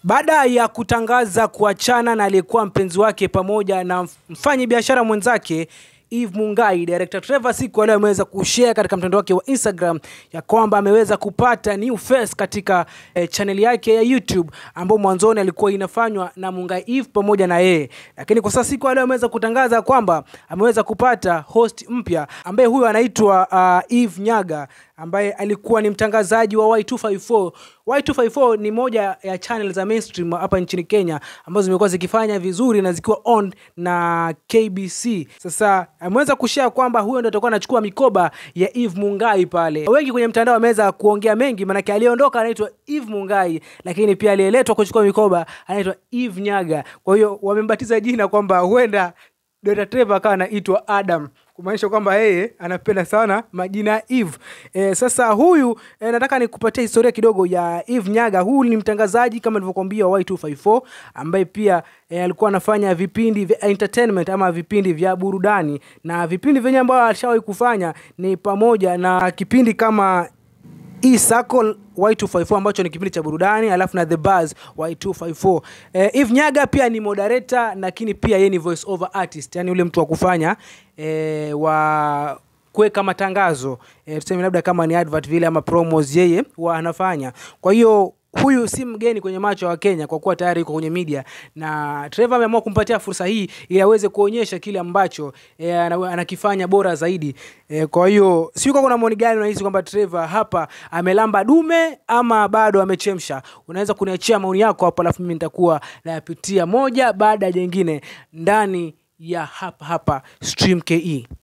Baada ya kutangaza kuachana na aliyekuwa mpenzi wake pamoja na mfanyi biashara mwenzake Eve Mungai, director Trevor siku leo ameweza kushare katika mtandao wake wa Instagram ya kwamba ameweza kupata new face katika eh, channel yake ya YouTube ambayo mwanzoni alikuwa inafanywa na Mungai Eve pamoja na yeye, lakini kwa sasa siku leo ameweza kutangaza kwamba ameweza kupata host mpya ambaye huyo anaitwa uh, Eve Nyaga ambaye alikuwa ni mtangazaji wa Y254. Y254 ni moja ya channel za mainstream hapa nchini Kenya ambazo zimekuwa zikifanya vizuri na zikiwa on na KBC. Sasa ameweza kushare kwamba huyo ndo atakuwa anachukua mikoba ya Eve Mungai pale. Wengi kwenye mtandao wameweza kuongea mengi, maanake aliyeondoka anaitwa Eve Mungai, lakini pia aliyeletwa kuchukua mikoba anaitwa Eve Nyaga. Kwa hiyo wamembatiza jina kwamba huenda Dr. Trevor akawa anaitwa Adam kumaanisha kwamba yeye anapenda sana majina ya Eve. E, sasa huyu e, nataka nikupatie historia kidogo ya Eve Nyaga. Huyu ni mtangazaji kama nilivyokuambia wa Y254 ambaye pia e, alikuwa anafanya vipindi vya entertainment ama vipindi vya burudani, na vipindi vyenye ambavyo alishawahi kufanya ni pamoja na kipindi kama E-Circle Y254 ambacho ni kipindi cha burudani, alafu na The Buzz Y254. Eh, Eve Nyaga pia ni moderator lakini pia yeye ni voice over artist, yani ule mtu wa kufanya eh, wa kuweka matangazo eh, tuseme labda kama ni advert vile ama promos, yeye huwa anafanya. Kwa hiyo huyu si mgeni kwenye macho ya Wakenya kwa kuwa tayari yuko kwenye media, na Trevor ameamua kumpatia fursa hii ili aweze kuonyesha kile ambacho e, anakifanya bora zaidi e, kwa hiyo sio kuna maoni gani unahisi kwamba Trevor hapa amelamba dume ama bado amechemsha? Unaweza kuniachia maoni yako hapo, alafu mimi nitakuwa nayapitia moja baada ya jingine ndani ya hapa hapa Stream KE.